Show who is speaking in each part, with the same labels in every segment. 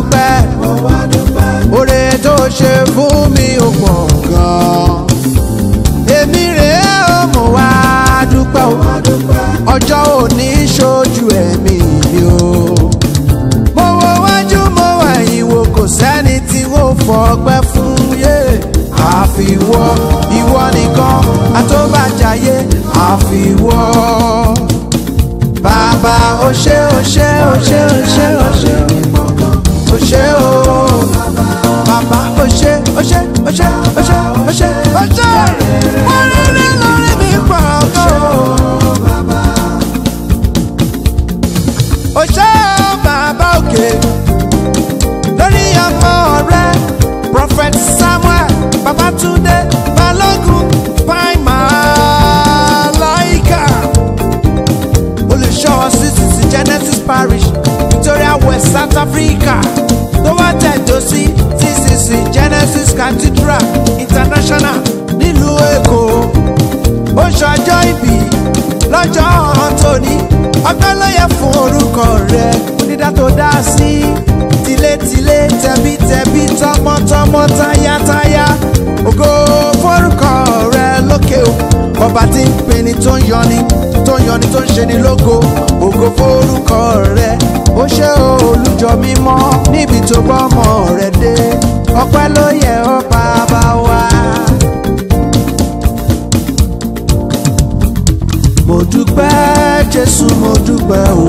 Speaker 1: dúpẹ́
Speaker 2: mo wá dúpẹ́.
Speaker 1: oore tó ṣe fún mi ò pọ̀ gan-an èmi rèé ó mo wá dúpẹ́ o
Speaker 2: wá dúpẹ́.
Speaker 1: ọjọ́ òní ṣojú ẹ̀mí mi o mo wo wájú mo wà ìwò kò sẹ́ni tí wọ́n fọpẹ́ fún yé àfiwọ́ ìwọ nìkan àtọ́bàjáyé àfiwọ́ bàbá o ṣé o ṣé o ṣé o ṣé o ṣé o ṣé o bàbá o ṣé o ṣé o ṣé o ṣé o ṣé o ṣé mo rí rí lórí mi pọ̀ gan o ṣé o bàbá òkè lórí ọmọ rẹ prophet samuel babatunde balogun paima laika olùṣọ́ ccc genesis parish victoria west south africa tó wá tẹ̀dó sí ccc genesis cathedral international nílùú èkó ó ṣọjọ́ ìbí lọ́jọ́ tóní ọgbẹ́ ló yẹ fún orúkọ rẹ̀ onídàá tó dá sí tilétilé tẹbítẹbí tọmọtọmọ tayátayá ògo forúkọ rẹ̀ lókè o ọba tí ń pinni tó ń yọni tó ń yọni tó ń ṣe ni lógo ògo forúkọ rẹ̀ ó ṣe olùjọ mímọ́ níbi tó bọ́mọ rẹ̀ dé ọpẹ́ ló yẹ ọ́ bàbá wa. mo dúpẹ́ jésù mo dúpẹ́ o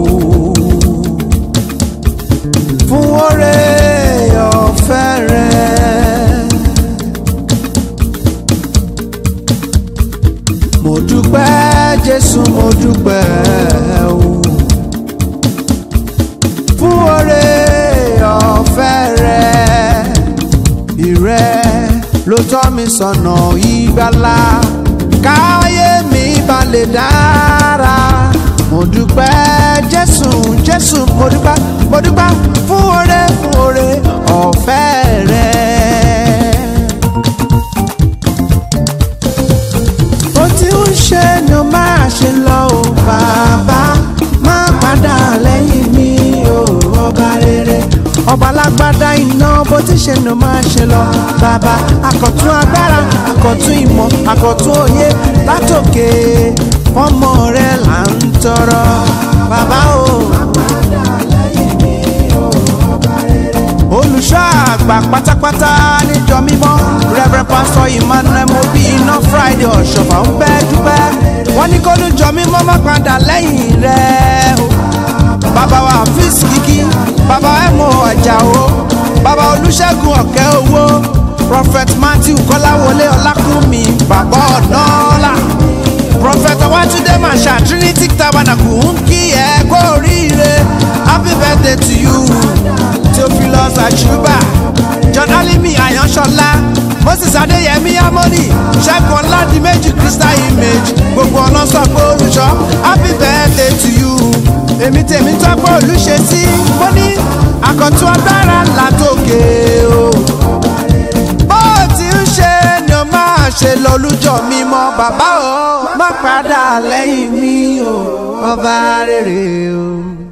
Speaker 1: fún oore ọ̀fẹ́ rẹ. mo dúpẹ́ jésù mo dúpẹ́ o fún oore ọ̀fẹ́ rẹ. ìrẹ́ ló tọ́ mi sọ̀nà ìgbàlà káyé mi bá lè dára. mo dúpẹ́ jésù jésù mo dúpẹ́ mo dúpẹ́ fún oore fún oore ọ̀fẹ́ rẹ. ó ti ń ṣe ni ó máa ṣe lọ o bàbá má padà lẹ́yìn mi o ọba rere ọba alágbádá iná bó ti ṣe ni ó máa ṣe lọ bàbá àkọ̀tún agbára àkọ̀tún ìmọ̀ àkọ̀tún òye látòkè ọmọ rẹ là ń tọrọ bàbá o. olùṣọ́ àgbà pátápátá níjọ mímọ́ reverend pastor emmanuel mobi iná friday ọ̀ṣọ́fà ń bẹ́ dúpẹ́ wọ́n ní kólújọ mímọ́ má padà lẹ́yìn rẹ̀ o bàbá wa fíìs kìkì bàbá ẹ̀mọ́ ọ̀jàwó bàbá olùṣègùn ọ̀kẹ́ owó prophet matthew kọ́láwọlé ọlákùnmí bàbá ọ̀nàọ́lá prophet ọwátúndé masha trinity tabernacle ń kí ẹ kó oríire happy birthday to you theophilus àṣùbà john alimi àyànṣọlá moses adéyẹmí amoni ṣẹ́gun ọládìméjì crystal image gbogbo ọlọ́sọ̀ pé olùṣọ́ happy birthday to you èmi tèmi tọ́pọ̀ olùṣe sí mo ní àkọ́tún agbára látòkè o bó ti ń ṣe ni ó máa ṣe lọ́lújọ́ mímọ́ bàbá o má padà lẹ́yìn mi o ọba rere o.